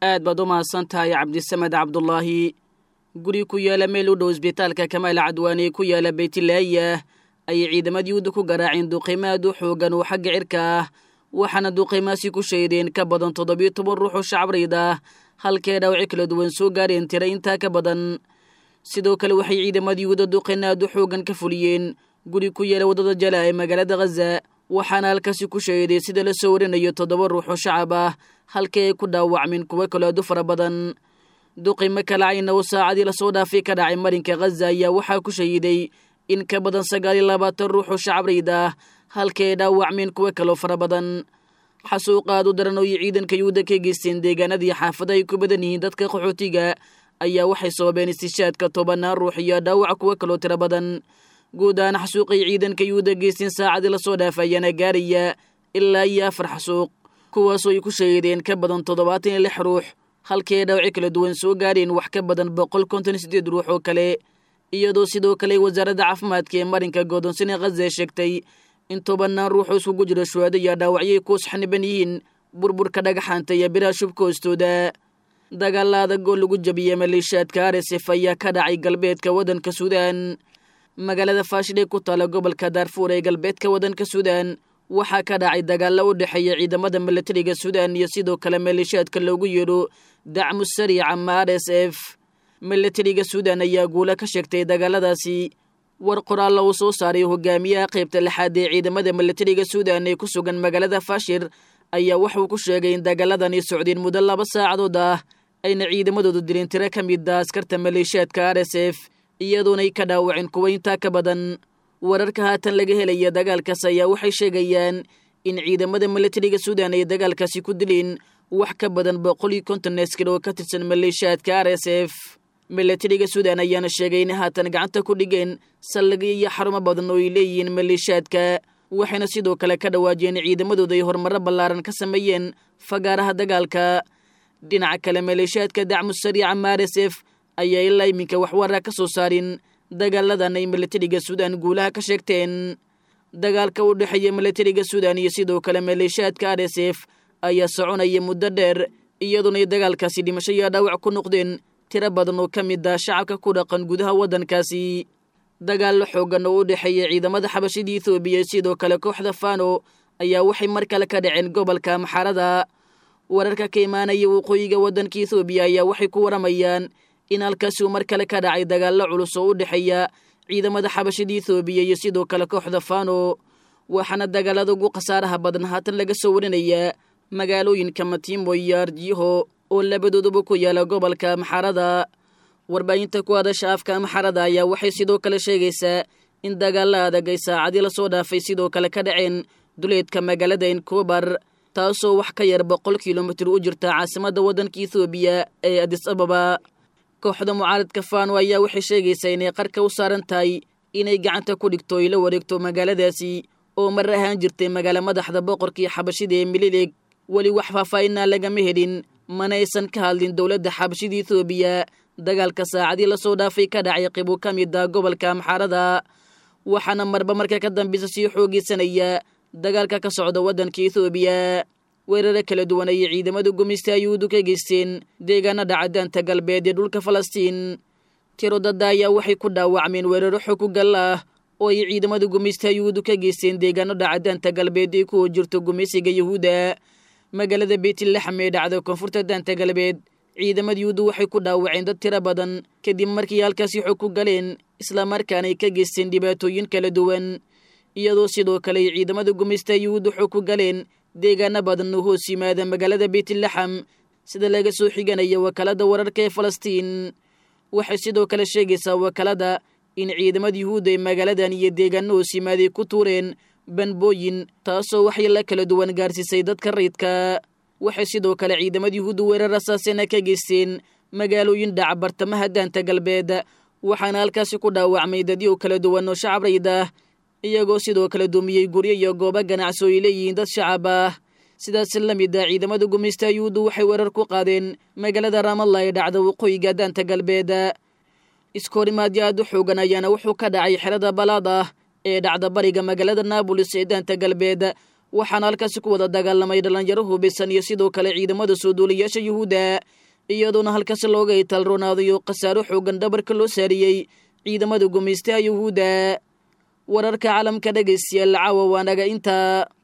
aad baad u mahadsan tahay cabdisamed cabdulaahi guri ku yaala meel u dhow isbitaalka kamaal cadwaane ku yaala beytlaaya ayay ciidamada yuhuudda ku garaaceen duqaymo aad u xoogan oo xagga cirka ah waxaana duqaymaasi ku shaydeen ka badan toddobiyo toban ruux oo shacabreyd ah halkee dhaawaci kala duwan soo gaareen tira intaa ka badan sidoo kale waxay ciidamada yuhuudda duqayno aad u xoogan ka fuliyeen guri ku yaala waddada jala ee magaalada khaza waxaana halkaasi ku sheeday sida la soo warinayo toddoba ruux oo shacab ah halkii ay ku dhaawacmeen kuwo kaloo aad u fara badan duqaymo kalacayna oo saacadii lasoo dhaafay ka dhacay marinka khaza ayaa waxaa ku shahiday in ka badan sagaal iyo labaatan ruux oo shacabreyd ah halkii ay dhaawacmeen kuwo kaloo fara badan xasuuqaad u daran oo iyo ciidanka yuhuudda ka geysteen deegaanadii xaafada ay ku badan yihiin dadka qaxootiga ayaa waxay sababeen istishaadka tobanaan ruux iyo dhaawac kuwo kaloo tiro badan guud ahaan xasuuqay ciidanka yuhuudda geysteen saacadii lasoo dhaafa ayaana gaaraya ilaa iyo afar xasuuq kuwaasoo ay ku sheegeen ka badan toddobaatan iyo lix ruux halkii ay dhaawaci kala duwan soo gaareen wax ka badan boqol konton sideed ruux oo kale iyadoo sidoo kale wasaaradda caafimaadka ee marinka godoonsane khaza sheegtay in tobanaan ruuxoo iskugu jiro shuhaado iyo dhaawacyay ku saxniban yihiin burburka dhagaxaanta iyo biraha shubka hoostooda dagaalla adag oo lagu jabiyey maleeshiyaadka aresef ayaa ka dhacay galbeedka waddanka suudaan magaalada faashil ee ku taala gobolka daarfuur ee galbeedka waddanka suudaan waxaa ka dhacay dagaalla u dhexeeya ciidamada milatariga suudaan iyo sidoo kale maleeshiyaadka loogu yeedho dacmu sariic ama r s f milatariga suudaan ayaa guula ka sheegtay dagaaladaasi war qoraalla uu soo saaray hogaamiyaha qaybta lixaad ee ciidamada milatariga suudaan ee ku sugan magaalada faashir ayaa wuxuu ku sheegay in dagaaladani socdeen muddo laba saacadood ah ayna ciidamadoodu dileen tiro ka mid a askarta maleeshiyaadka r s f iyadoonay ka dhaawaceen kuwa intaa ka badan wararka haatan laga helaya dagaalkaas ayaa waxay sheegayaan in ciidamada milatariga suudaan ay dagaalkaasi ku dileen wax ka badan boqol iyo konton askar oo ka tirsan maleeshiyaadka r s f milatariga suudaan ayaana sheegay in haatan gacanta ku dhigeen saldhigyo iyo xarumo badan oo ay leeyihiin maleeshiyaadka waxayna sidoo kale ka dhawaajiyeen ciidamadooda ay horumaro ballaaran ka sameeyeen fagaaraha dagaalka dhinaca kale maleeshiyaadka dacmu sariica ma r s f ayaa ilaa iminka waxwaraa ka soo saarin dagaaladan ay milatariga suudaan guulaha ka sheegteen dagaalka u dhexeeya milatariga suudaan iyo sidoo kale maleeshiyaadka r s f ayaa soconaya muddo dheer iyadoonay dagaalkaasi dhimasho iyo dhaawac ku noqdeen tiro badan oo ka mid ah shacabka ku dhaqan gudaha waddankaasi dagaallo xoogan oo u dhexeeya ciidamada xabashida ethoobiya sidoo kale kooxda fano ayaa waxay mar kale ka dhaceen gobolka maxarada wararka ka imaanaya waqooyiga waddanka ethoobiya ayaa waxay ku waramayaan in halkaasi uu mar kale ka dhacay dagaallo culus oo u dhexeeya ciidamada xabashida ethoobiya iyo sidoo kale kooxda fano waxaana dagaalada ugu khasaaraha badan haatan laga soo warinayaa magaalooyinka matiimo iyo arjiho oo labadooduba ku yaala gobolka maxarada warbaahinta ku hadasha afka maxarada ayaa waxay sidoo kale sheegaysaa in dagaalla adag ay saacadii lasoo dhaafay sidoo kale ka dhaceen duleedka magaalada enkobar taasoo wax ka yar boqol kilomitir u jirta caasimadda waddanka ethoobiya ee adis ababa kooxda mucaaradka fano ayaa waxay sheegaysaa inay qarka u saaran tahay inay gacanta ku dhigto ay la wareegto magaaladaasi oo mar ahaan jirtay magaalo madaxda boqorkii xabashida ee mililig weli wax faahfaahinaa lagama helin mana aysan ka hadlin dowladda xabashida ethoobiya dagaalka saacadii lasoo dhaafay ka dhacay qibu ka mid a gobolka maxarada waxaana marba marka ka dambeysa sii xoogeysanaya dagaalka ka socda waddanka ethoobiya weeraro kala duwan ayay ciidamada gumeysta yuhuudu ka geysteen deegaanada cadaanta galbeed ee dhulka falastiin tiro dadda ayaa waxay ku dhaawacmeen weeraro xog ku gal ah oo ay ciidamada gumeysta yuhuudu ka geysteen deegaanada cadaanta galbeed ee ku jirto gumeysiga yuhuudda magaalada beytlaxam ee dhacda koonfurta daanta galbeed ciidamada yuhuuddu waxay ku dhaawaceen dad tiro badan kadib markii halkaasi xog ku galeen islamarkaana ay ka geysteen dhibaatooyin kala duwan iyadoo sidoo kale ay ciidamada gumeysta yuhuuddu xog ku galeen deegaano badan oo hoos yimaada magaalada beytlaxam sida laga soo xiganaya wakaalada wararka ee falastiin waxay sidoo kale sheegaysaa wakaalada in ciidamada yuhuudda ay magaaladan iyo deegaano hoos yimaaday ku tuureen banbooyin taasoo waxay la kala duwan gaarsiisay dadka rayidka waxay sidoo kale ciidamada yuhuudda weerar rasaasena ka geysteen magaalooyin dhaca bartamaha daanta galbeed waxaana halkaasi ku dhaawacmay dadyo kala duwan oo shacab rayid ah iyagoo sidoo kale dumiyey guryo iyo goobo ganacsi oo ay leeyihiin dad shacab ah sidaas la mid ah ciidamada gumeysta yuhuuddu waxay weerar ku qaadeen magaalada raamalla ee dhacda waqooyiga daanta galbeed iskoorimaadyo aad u xoogan ayaana wuxuu ka dhacay xerada balaad ah ee dhacda bariga magaalada naabolis ee daanta galbeed waxaana halkaasi ku wada dagaalamay dhallinyaro hubisan iyo sidoo kale ciidamada soo duuliyaasha yuhuudda iyadoona halkaasi looga italronaadayo khasaaro xoogan dhabarka loo saariyey ciidamada gumaystaha yuhuudda wararka caalamka dhegaystayaal caawa waanaga intaa